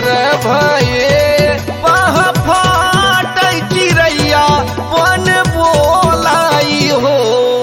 भोर भये पह फाट चिड़ैया वन बोलाई हो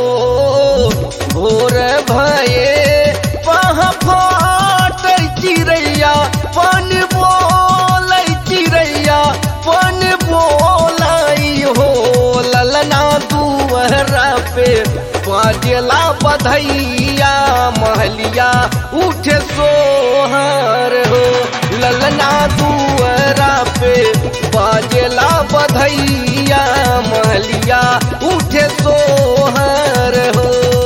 भोर भये पह फाट चिड़ैया वन बोलै चिड़ैया वन बोलाई हो ललना दुअरा पे बाजला बधैया महलिया उठे सोहर हो ललना दुअरा पे बाजला बधैया महलिया उठे सोहर हो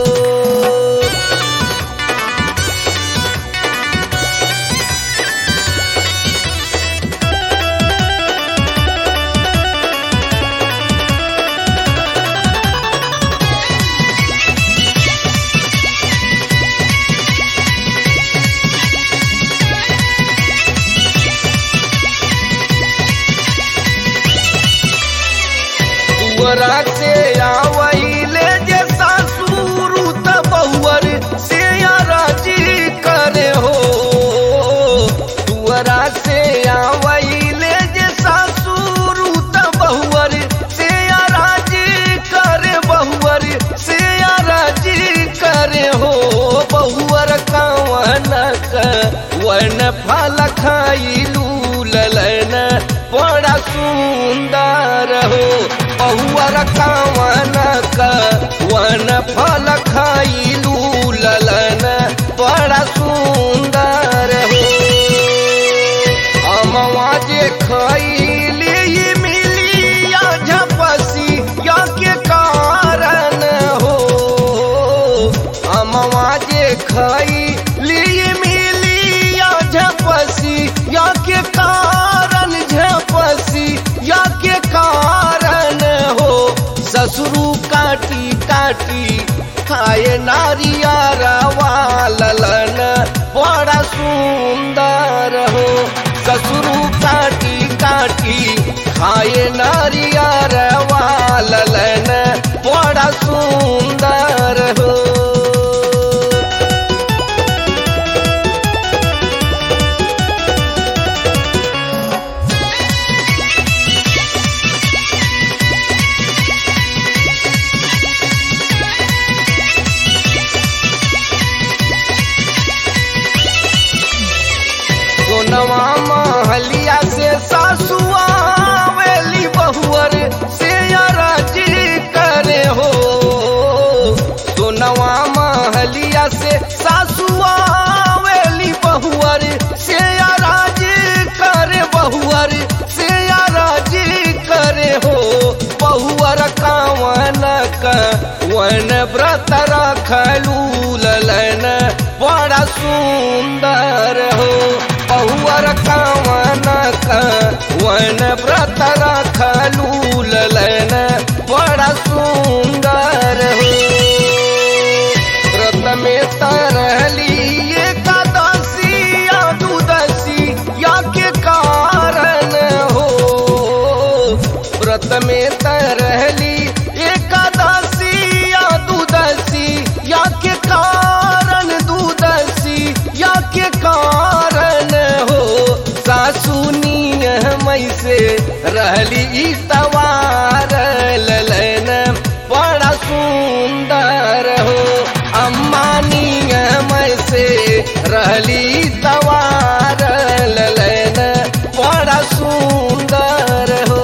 दुअरा से आवैले जे सासुरु त बहुअर से राजी करे हो दुअरा से आवैले जे सासुरु त बहुअर से राजी करे बहुअर से राजी करे हो बहुअर कवन वन फल खाइलू ललन बड़ा सुंदर हो बहुअर कवन वन फल खाइलू ललन बड़ा सुंदर हो अमवा जे खैली ई मिली या झपसी या के कारण हो अमवा जे खैली ई मिली या झपसी या के कारण झपसी या के कारण हो ससुरु काटी काटी खाए नारियारवा ललन बड़ा सुंदर हो ससुरु काटी काटी खाए नारियारवा ललन बड़ा सुंदर हो सोनवा महलिया से सासुआ वेली बहुअर से राजी करे हो सोनवा महलिया से सासुआ वेली बहुअर से राजी करे बहुअर से राजी करे हो बहुअर कावन वन व्रत रखलू ललन बड़ा सुंदर हो बहुअर कावन वन व्रत रखलू ललन बड़ा सुंदर हो व्रत में तरहली एकादशी या दुदशी या के कारण हो व्रत में तरहली एकादशी या दुदशी या के कारण दुदशी या के कारण हो सासुनी मई से रहली ई तवार ललन बड़ा सुंदर हो अम्मानी मई से रहली तवार ललन बड़ा सुंदर हो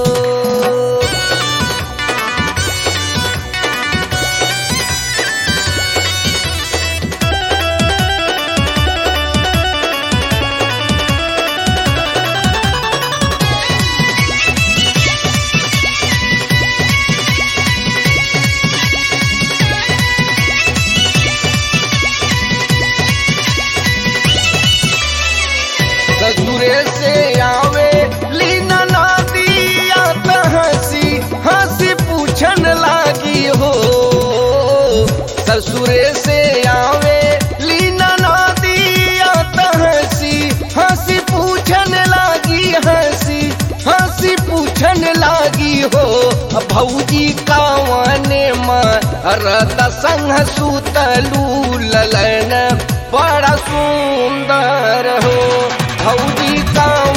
ससुरे से आवे लीना नादिया त हंसी हंसी पूछन लागी हो ससुरे से आवे लीना नादिया त हंसी हंसी पूछन लागी हंसी हंसी पूछन लागी हो भौजी कावने मरद संग सुतलू ललन बड़ा सुंदर हो भौजी काव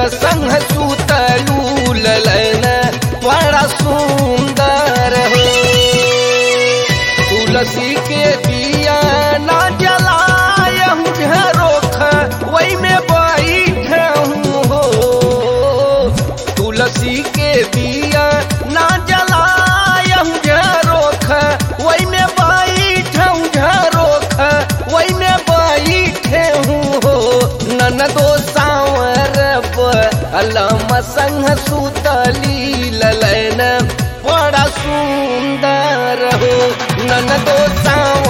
संग सुतलू ललन बड़ा सुंदर हो तुलसी के दिया ना जलायहूँ झरोख वही में बैठूँ हो तुलसी के दिया ना जलायहूँ झरोख वही में बैठूँ झरोख वही में बैठे हूँ हो ननदो सांवर अलम संग सुतली ललन बड़ा सुंदर हो ननदो सांवर